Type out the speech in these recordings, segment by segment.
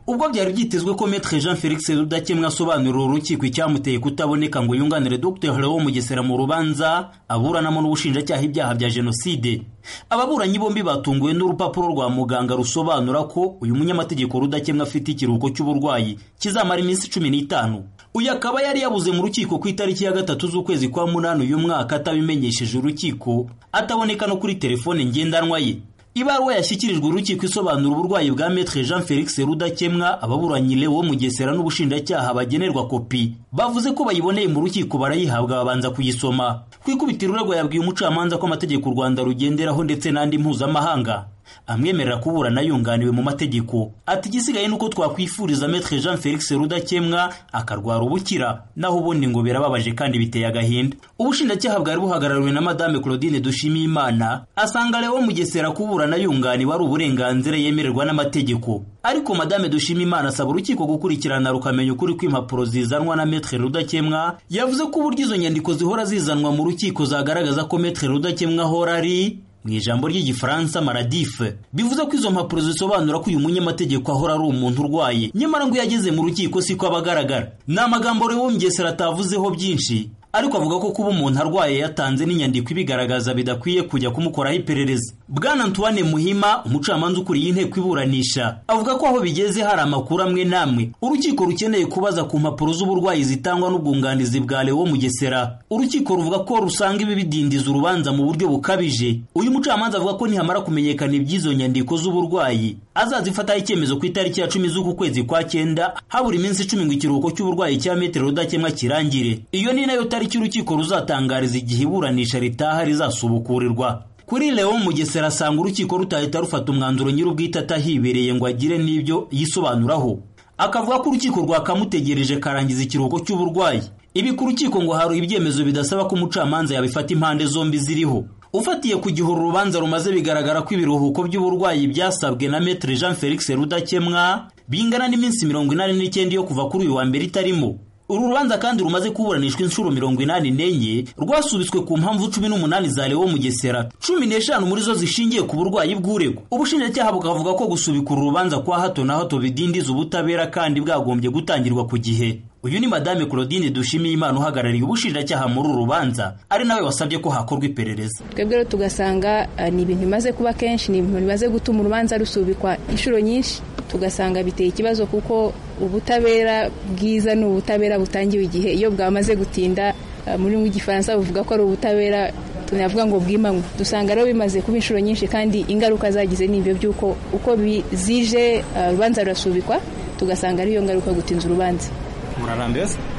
ubwo byari byitezwe ko Maître Jean Felix Rudakemwa asobanurira urukiko icyamuteye kutaboneka ngo yunganire Dr Leon Mugesera mu rubanza aburanamo n'ubushinjacyaha ibyaha bya jenoside ababuranyi bombi batunguwe n'urupapuro rwa muganga rusobanura ko uyu munyamategeko Rudakemwa afite ikiruhuko cy'uburwayi kizamara iminsi cumi n'itanu uyu akaba yari yabuze mu rukiko ku itariki ya gatatu z'ukwezi kwa munani uyu mwaka atabimenyesheje urukiko ataboneka no kuri telefone ngendanwa ye ibaruwa yashyikirijwe urukiko isobanura uburwayi bwa Maître Jean Felix Rudakemwa ababuranyi Leo Mugesera n'ubushinjacyaha bagenerwa kopi bavuze ko bayiboneye mu rukiko barayihabwa babanza kuyisoma ku ikubitiro urego yabwiye umucamanza ko amategeko u Rwanda rugenderaho ndetse n'andi mpuzamahanga amwemerera kuburana yunganiwe mu mategeko ati igisigaye nuko twakwifuriza Maître Jean Felix Rudakemwa akarwara ubukira naho ubundi ngo birababaje kandi biteye agahinda ubushinjacyaha bwari buhagarariwe na Madame Claudine Dushimiyimana asanga Leo Mugesera kuburana yunganiwe ari uburenganzira yemererwa n'amategeko ariko Madame Dushimiyimana asaba urukiko gukurikirana rukamenya ukuri kw'impapuro zizanwa na Maître Rudakemwa yavuze ko uburyo izo nyandiko zihora zizanwa mu rukiko zagaragaza ko Maître Rudakemwa ahora ari mu ijambo ry'igifaransa maradife bivuze ko izo mpapuro zisobanura ko uyu munyamategeko ahora ari umuntu urwaye nyamara ngo iyo ageze mu rukiko siko aba agaragara ni amagambo rero wumvise atavuzeho byinshi ariko avuga ko kuba umuntu arwaye yatanze n'inyandiko ibigaragaza bidakwiye kujya kumukoraho iperereza bwana antoine muhima umucamanza ukuriye inteko iburanisha avuga ko aho bigeze hari amakuru amwe n'amwe urukiko rukeneye kubaza ku mpapuro z'uburwayi zitangwa n'ubwunganizi bwa lewo mugesera urukiko ruvuga ko rusanga ibi bidindiza urubanza mu buryo bukabije uyu mucamanza avuga ko nihamara kumenyekana iby'izo nyandiko z'uburwayi azazifataho icyemezo ku itariki ya cumi z'uku kwezi kwa cyenda habura iminsi icumi ngo ikiruhuko cy'uburwayi cya metero rudakemwa kirangire iyo ni nayo tariki urukiko ruzatangariza igihe iburanisha ritaha rizasubukurirwa kuri Leon Mugesera asanga urukiko rutahita rufata umwanzuro nyir'ubwite atahibereye ngo agire n'ibyo yisobanuraho akavuga ko urukiko rwakamutegereje karangiza ikiruhuko cy'uburwayi ibi ku rukiko ngo hari ibyemezo bidasaba ko umucamanza yabifata impande zombi ziriho ufatiye ku gihe uru rubanza rumaze bigaragara ko ibiruhuko by'uburwayi byasabwe na Maître Jean Felix Rudakemwa bingana n'iminsi mirongo inani n'icyenda yo kuva kuri uyu wa mbere itarimo uru rubanza kandi rumaze kuburanishwa inshuro mirongo inani n'enye rwasubitswe ku mpamvu cumi n'umunani za lewo mugesera cumi n'eshanu muri zo zishingiye ku burwayi bw'urego ubushinjacyaha bukavuga ko gusubika uru rubanza kwa hato na hato bidindiza ubutabera kandi bwagombye gutangirwa ku gihe uyu ni madame claudine dushimiyimana uhagarariye ubushinjacyaha muri uru rubanza ari nawe wasabye ko hakorwa iperereza twebwe rero tugasanga ni ibintu bimaze kuba kenshi ni ibintu bimaze gutuma urubanza rusubikwa inshuro nyinshi tugasanga biteye ikibazo kuko ubutabera bwiza ni ubutabera butangiwe igihe iyo bwamaze gutinda muri gifaransa buvuga ko ari ubutabera tunavuga ngo bwimanywe dusanga rero bimaze kuba inshuro nyinshi kandi ingaruka zagize ni ibyo by'uko uko bizije urubanza rurasubikwa tugasanga ariyo ngaruka gutinza urubanza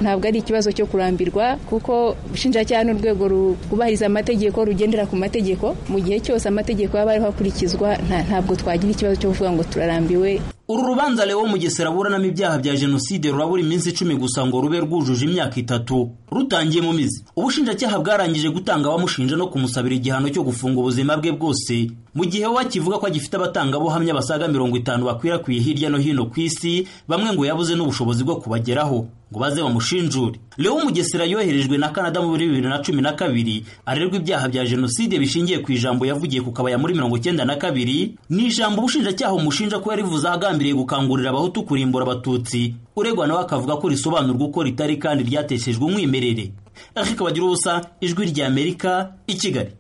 ntabwo ari ikibazo cyo kurambirwa kuko ubushinjacyaha n'urwego rwubahiriza amategeko rugendera ku mategeko mu gihe cyose amategeko yaba ariho akurikizwa ntabwo twagira ikibazo cyo kuvuga ngo turarambiwe uru rubanza Leo Mugesera aburanamo ibyaha bya jenoside rurabura iminsi icumi gusa ngo rube rwujuje imyaka itatu rutangiye mu mizi ubushinjacyaha bwarangije gutanga abamushinja no kumusabira igihano cyo gufunga ubuzima bwe bwose mu gihe we akivuga ko agifite abatangabuhamya basaga mirongo itanu bakwirakwiye hirya no hino ku isi bamwe ngo yabuze n'ubushobozi bwo kubageraho ngo baze bamushinjure Leo Mugesera yoherejwe na Canada muri bibiri na cumi na kabiri arerwa ibyaha bya jenoside bishingiye ku ijambo yavugiye ku kabaya muri mirongo cyenda na kabiri ni ijambo ubushinjacyaha umushinja ko yarivuze agambiriye gukangurira abahutu kurimbura abatutsi uregwa nawe akavuga ko risobanurwa uko ritari kandi ryateshejwe umwimerere Eric Bagirubusa ijwi ry'Amerika i Kigali